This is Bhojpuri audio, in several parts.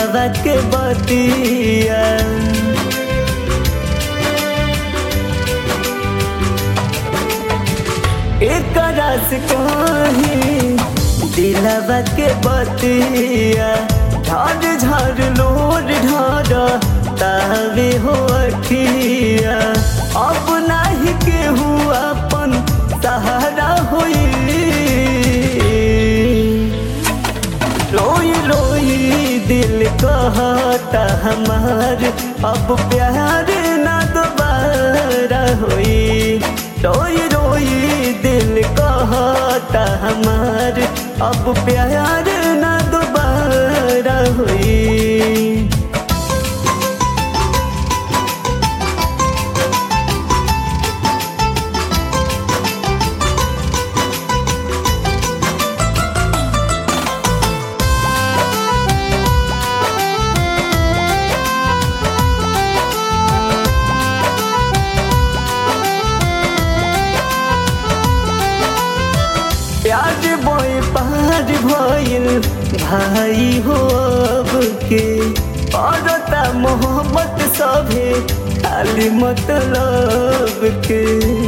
दिलवा के बतिया एक रस कहीं दिलवा के बतिया झड़ झड़ लोर ढर तावे हो अखिया अब नाही केहू अपन सहारा होई रोई रोई दिल कहता हमार अब प्यार ना दोबारा होई रोई रोई दिल कहता हमार अब प्यार ना दोबारा होई प्यार बोए पार भइल भाई हो अब के औरता मोहब्बत सभे खाली मतलब के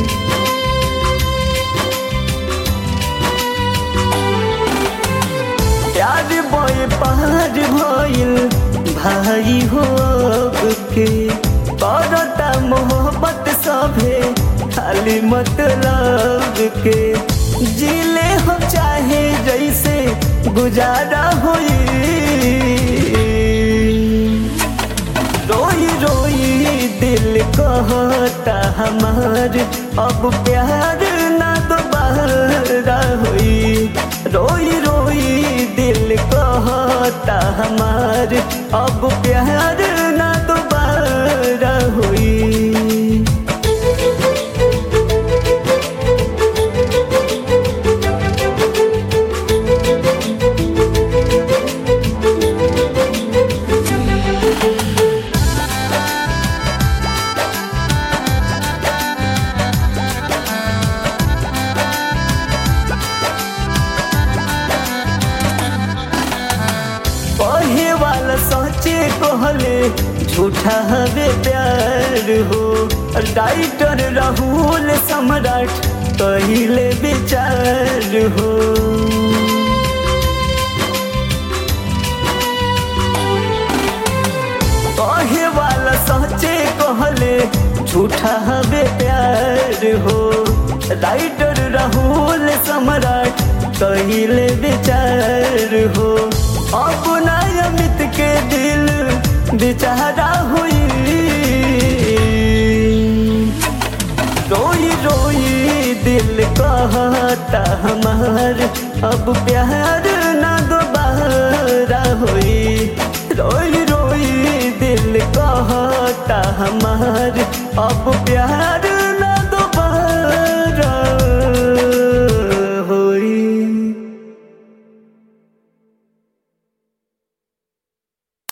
प्यार बोए पार भइल भाई हो अब के औरता मोहब्बत सभे खाली मतलब के जिले हो चाहे जैसे गुजारा होई रोई रोई दिल कहता हमार अब प्यार ना दोबारा होई रोई रोई दिल कहता हमार अब प्यार ना दोबारा होई कहे वाला सोचे कहले झूठा हवे प्यार हो राइटर राहुल सम्राट कहले विचार हो कहे वाला सोचे कहले झूठा हवे प्यार हो राइटर राहुल सम्राट कहले विचार हो अपना अमित के दिल बेचारा हुई रोई रोई दिल कहता हमार अब प्यार ना दोबारा होई रोई रोई दिल कहता हमार अब प्यार